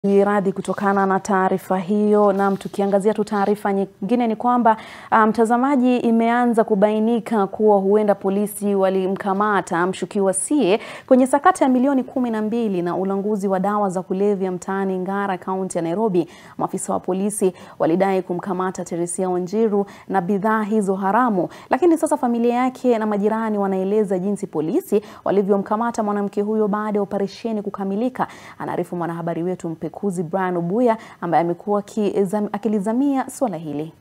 radhi kutokana na taarifa hiyo. Na tukiangazia tu taarifa nyingine ni kwamba mtazamaji, um, imeanza kubainika kuwa huenda polisi walimkamata mshukiwa Sie kwenye sakata ya milioni kumi na mbili na ulanguzi wa dawa za kulevya mtaani Ngara, kaunti ya Nairobi. Maafisa wa polisi walidai kumkamata Teresia Wanjiru na bidhaa hizo haramu, lakini sasa familia yake na majirani wanaeleza jinsi polisi walivyomkamata mwanamke huyo baada ya operesheni kukamilika. Anaarifu mwanahabari wetu mpekuzi Brian Obuya ambaye amekuwa akilizamia suala hili.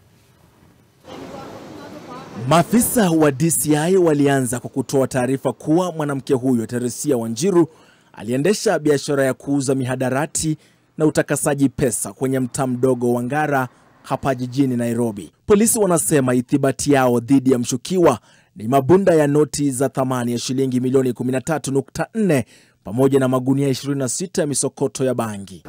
Maafisa wa DCI walianza kwa kutoa taarifa kuwa mwanamke huyo Teresia Wanjiru aliendesha biashara ya kuuza mihadarati na utakasaji pesa kwenye mtaa mdogo wa Ngara hapa jijini Nairobi. Polisi wanasema ithibati yao dhidi ya mshukiwa ni mabunda ya noti za thamani ya shilingi milioni 13.4 pamoja na magunia 26 ya misokoto ya bangi.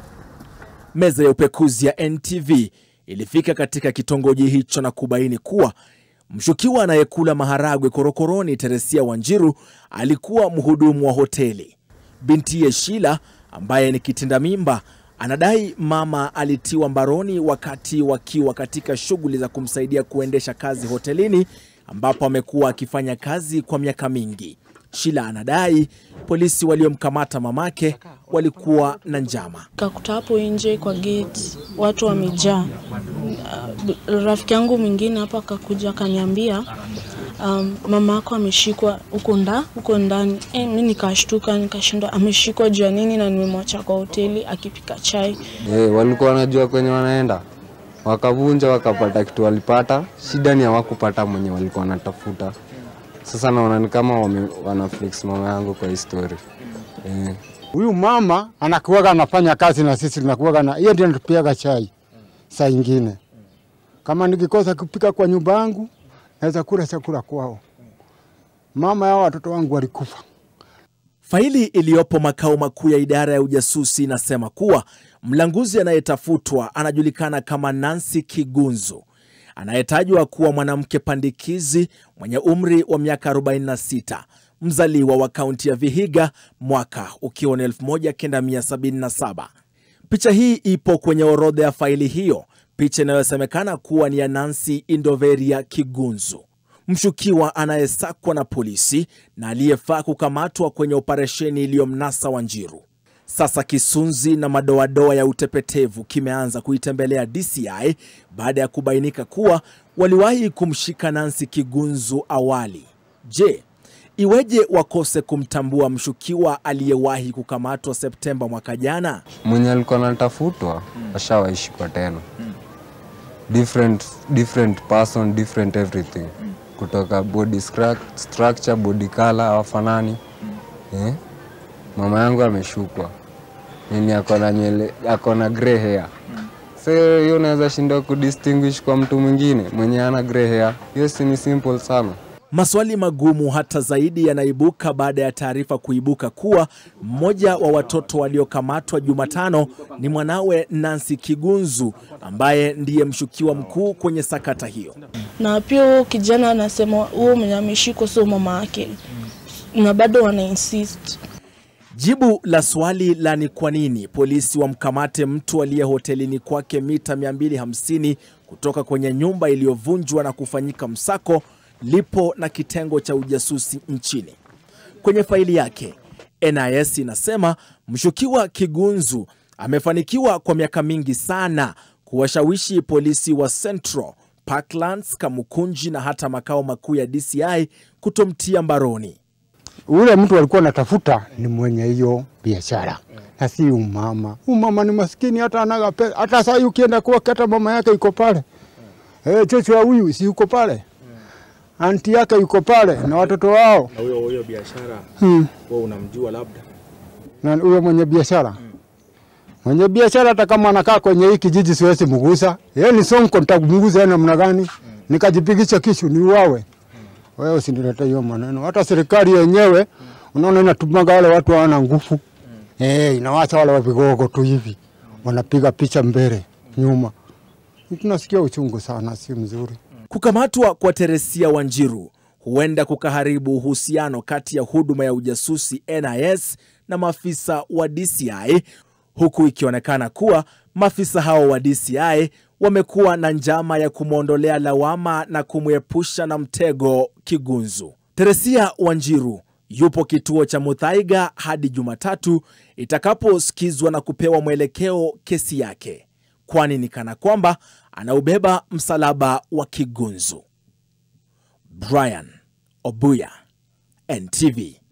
Meza ya upekuzi ya NTV ilifika katika kitongoji hicho na kubaini kuwa mshukiwa anayekula maharagwe korokoroni Teresia Wanjiru alikuwa mhudumu wa hoteli. Bintiye Shila ambaye ni kitinda mimba anadai mama alitiwa mbaroni wakati wakiwa katika shughuli za kumsaidia kuendesha kazi hotelini ambapo amekuwa akifanya kazi kwa miaka mingi. Shila anadai polisi waliomkamata mamake walikuwa na njama. Kakuta hapo nje kwa gate watu wamejaa. Uh, rafiki yangu mwingine hapa akakuja akaniambia, um, mama yako ameshikwa huko nda huko ndani. E, mi nikashtuka nikashindwa ameshikwa juu ya nini, na nimemwacha kwa hoteli akipika chai. E, walikuwa wanajua kwenye wanaenda wakavunja wakapata kitu walipata. Shida ni hawakupata mwenye walikuwa wanatafuta. Sasa naona ni kama wame, wana flex mama yangu kwa histori huyu. E. mama anakuwaga anafanya kazi na sisi tunakuwaga na yeye, ndio anatupiaga chai. Saa ingine kama nikikosa kupika kwa nyumba yangu naweza kula chakula kwao. Mama yao watoto wangu walikufa. Faili iliyopo makao makuu ya idara ya ujasusi inasema kuwa mlanguzi anayetafutwa anajulikana kama Nancy Kigunzu anayetajwa kuwa mwanamke pandikizi mwenye umri wa miaka 46 mzaliwa wa kaunti ya Vihiga, mwaka ukiwa ni 1977. Picha hii ipo kwenye orodha ya faili hiyo, picha inayosemekana kuwa ni ya Nancy Indoveria Kigunzu, mshukiwa anayesakwa na polisi na aliyefaa kukamatwa kwenye operesheni iliyomnasa Wanjiru. Sasa kisunzi na madoadoa ya utepetevu kimeanza kuitembelea DCI baada ya kubainika kuwa waliwahi kumshika Nancy Kigunzu awali. Je, iweje wakose kumtambua mshukiwa aliyewahi kukamatwa Septemba mwaka jana? Mwenye alikuwa anatafutwa ashawaishikwa tena, different, different person, different everything, kutoka body structure, body color hawafanani. Eh? Mama yangu ameshukwa nini, akona nywele, akona grey hair. So hiyo unaweza shindwa kudistinguish kwa mtu mwingine mwenye ana grey hair. Hiyo si ni simple sana. Maswali magumu hata zaidi yanaibuka baada ya taarifa kuibuka kuwa mmoja wa watoto waliokamatwa Jumatano ni mwanawe Nancy Kigunzu ambaye ndiye mshukiwa mkuu kwenye sakata hiyo. Na pia huo kijana anasema huo mwenye ameshikwa sio mama yake, na bado wana insist Jibu la swali la ni kwa nini polisi wamkamate mtu aliye hotelini kwake mita 250 kutoka kwenye nyumba iliyovunjwa na kufanyika msako lipo na kitengo cha ujasusi nchini. Kwenye faili yake, NIS inasema mshukiwa Kigunzu amefanikiwa kwa miaka mingi sana kuwashawishi polisi wa Central, Parklands, Kamukunji na hata makao makuu ya DCI kutomtia mbaroni. Ule mtu alikuwa anatafuta ni mwenye hiyo biashara na si umama. Umama ni maskini, hata anaga pesa. Hata saa hii ukienda kwake, hata mama yake yuko pale eh, chocho wa huyu si yuko pale, anti yake yuko pale na watoto wao. Na huyo huyo biashara hmm. wewe unamjua labda? Na huyo mwenye biashara hmm. mwenye biashara hata kama anakaa kwenye hii kijiji siwezi mgusa. Yeye ni Sonko, nitakumgusa namna gani? hmm. Nikajipigisha kishu niuawe? Wewe usinilete hiyo maneno. Hata serikali yenyewe mm. unaona inatumaga wale watu hawana nguvu mm. eh, inawacha wale wavigogo tu hivi mm. wanapiga picha mbele nyuma. Tunasikia uchungu sana, si mzuri. Kukamatwa kwa Teresia Wanjiru huenda kukaharibu uhusiano kati ya huduma ya ujasusi NIS na maafisa wa DCI huku ikionekana kuwa maafisa hao wa DCI wamekuwa na njama ya kumwondolea lawama na kumwepusha na mtego Kigunzu. Teresia Wanjiru yupo kituo cha Muthaiga hadi Jumatatu itakaposikizwa na kupewa mwelekeo kesi yake, kwani ni kana kwamba anaubeba msalaba wa Kigunzu. Brian Obuya, NTV.